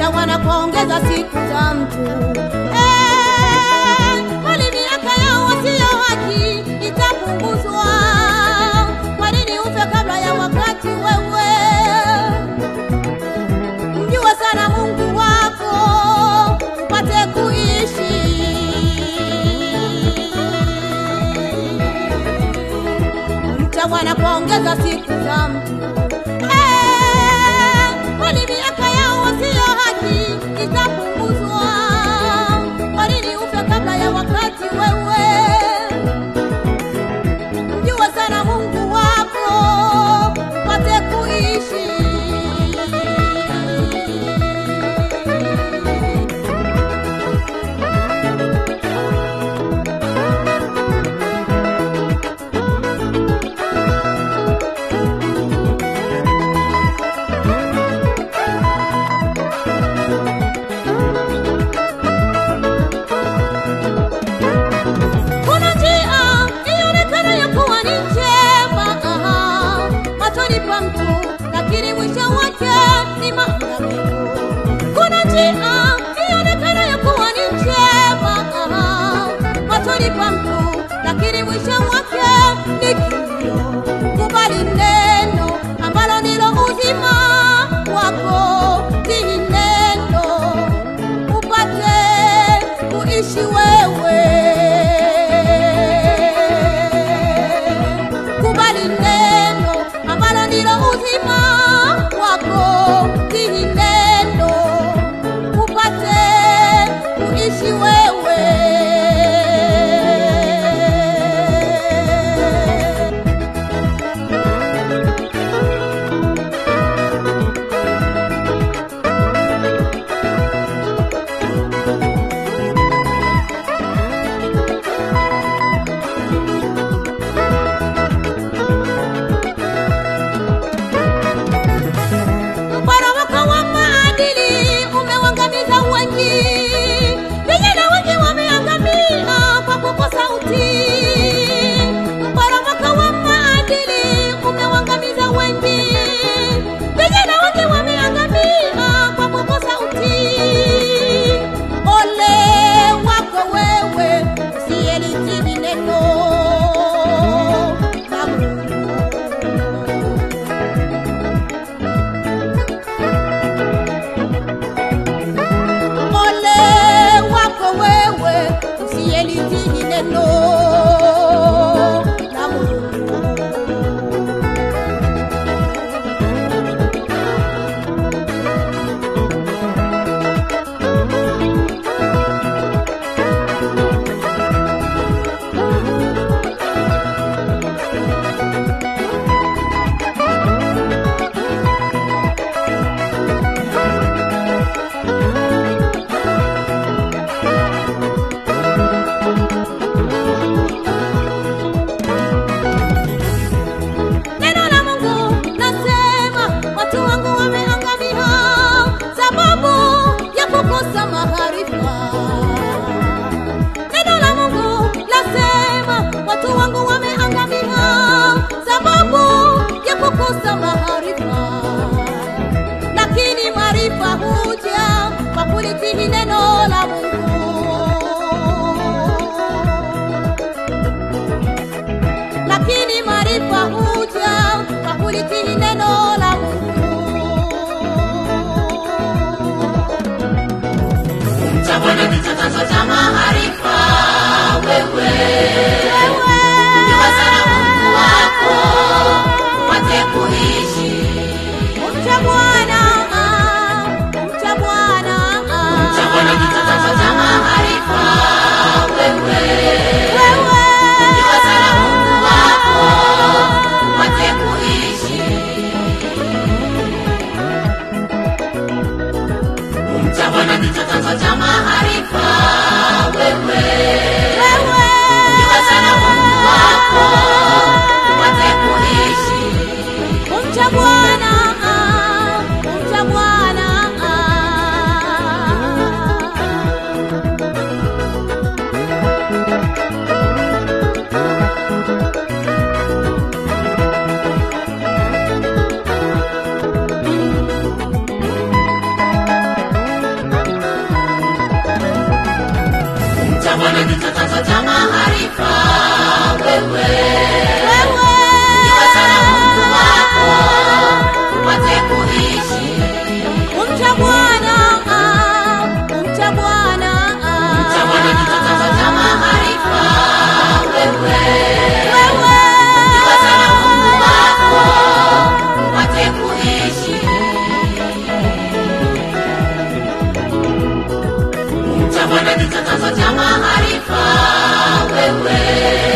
mchawa na kuongeza siku za mtu Eh, bali miaka yao wasio haki itapunguzwa. Kwa nini ufe kabla ya wakati wewe? Mjue sana Mungu wako upate kuishi. Mcha Bwana kuongeza siku za mtu Eh, kwani miaka yao wasio haki itapunguzwa. Kwa nini ufe kabla ya wakati wewe? Mjue sana Mungu wako upate kuishi. Kuna njia ionekanayo kuwa ni njema aha, machoni pa mtu, lakini mwisho wake ni maangamivu. Kuna njia ionekanayo kuwa ni njema aha, machoni pa mtu, lakini mwisho wake ni kilio. Kubali neno ambalo ndilo uzima wako, tii neno upate kuishi wewe. Kubali neno ambalo ndilo uzima wako, tii neno upate kuishi wewe. Mporomoko wa maadili umewangamiza wengi, vijana wengi wameangamia kwa kukosa utii. Mporomoko wa maadili umewangamiza wengi, vijana wengi wameangamia kwa kukosa utii. Ole wako wewe usiyelitii neno la Mungu. Ole wako wewe usiyelitii neno la Mungu. Neno la Mungu nasema watu wangu wameangamia sababu ya kukosa maarifa. Neno la Mungu nasema watu wangu wameangamia sababu ya kukosa maarifa. Lakini maarifa huja kwa kulitii neno la Mungu. lakini maarifa huja kwa kulitii neno la Mungu. Cha Bwana ndicho chanzo cha maarifa. Wewe Wewe jua sana Mungu wako upate kuishi. mcha Bwana, mcha Bwana, Cha Bwana ndicho chanzo cha maarifa. Wewe wewe jua sana Mungu wako upate kuishi. Cha Bwana ndicho chanzo cha maarifa. Bwana ndicho chanzo cha maarifa. Wewe wewe iwe sana Mungu wako upate kuishi. umcha Bwana ah, umcha Bwana ah. Cha Bwana ndicho chanzo cha maarifa. Wewe wewe iwe sana Mungu wako upate kuishi. Cha Bwana ndicho chanzo cha maarifa. Wewe